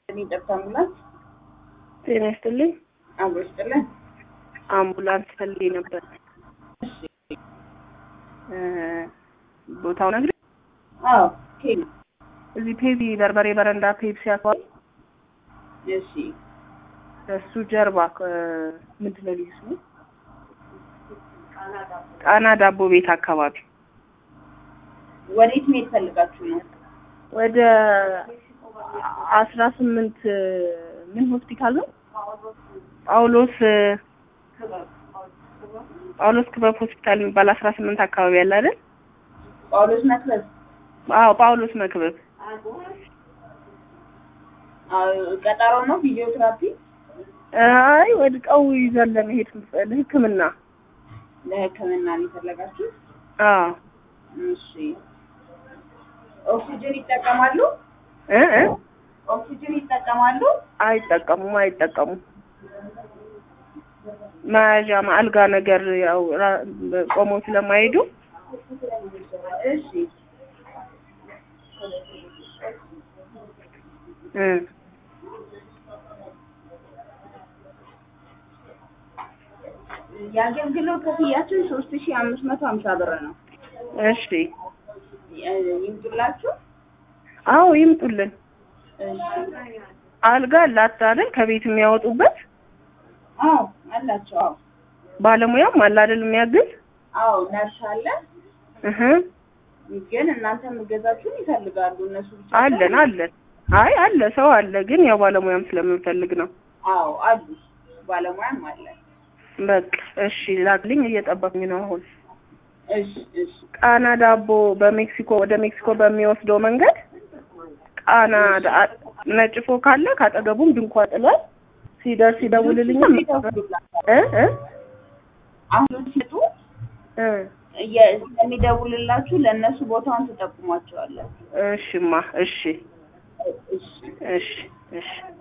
የሚጠብቅ አምቡላንስ ጤና ይስጥልኝ። አብሮ ይስጥልን። አምቡላንስ ፈልጌ ነበር። እ ቦታው ነግሬ አዎ ኬን እዚህ ፔቢ በርበሬ በረንዳ ፔፕሲ አካባቢ እሺ እሱ ጀርባ እ ምንድን ነው ልዩ ስሙ ጣና ዳቦ ቤት አካባቢ ወዴት መሄድ ፈልጋችሁ ነው? ወደ አስራ ስምንት ምን ሆስፒታል ነው? ጳውሎስ ጳውሎስ ክበብ ሆስፒታል የሚባል አስራ ስምንት አካባቢ ያለ አይደል? ጳውሎስ መክበብ አዎ ጳውሎስ መክበብ። አዎ፣ ቀጠሮ ነው ፊዚዮቴራፒ አይ ወድቀው ይዘን ለመሄድ ለሕክምና ለሕክምና ነው የፈለጋችሁት? አዎ እሺ ኦክሲጅን ይጠቀማሉ? እ እ ኦክሲጅን ይጠቀማሉ? አይጠቀሙም አይጠቀሙም። መያዣ አልጋ ነገር ያው ራ- ቆመው ስለማይሄዱ እሺ እ የአገልግሎት ክፍያችን ሶስት ሺህ አምስት መቶ ሀምሳ ብር ነው። እሺ እ ይምጡላችሁ? አዎ ይምጡልን። እሺ አልጋ አላት አይደል? ከቤት የሚያወጡበት አዎ አላቸው። አዎ ባለሙያም አለ አይደል የሚያግዝ አዎ ነርስ አለ። እህ ግን እናንተ የምገዛችሁን ይፈልጋሉ እነሱ ብቻ አለን ሳይሆን- አለን። አይ አለ ሰው አለ፣ ግን ያው ባለሙያም ስለምንፈልግ ነው። አዎ አሉ ባለሙያም አለ። በቃ እሺ ላክልኝ፣ እየጠበቅኝ ነው አሁን። እሺ እሺ ቃና ዳቦ በሜክሲኮ ወደ ሜክሲኮ በሚወስደው መንገድ ቃና ዳ- ነጭ ፎቅ አለ፣ ካጠገቡም ድንኳን ጥሏል። ሲደርስ ይደውልልኛል። እ እ አሁን ሲጡ እ የሚደውልላችሁ ለእነሱ ቦታውን ትጠቁሟቸዋለን። እሽማ እሺ እሺ እሺ እሺ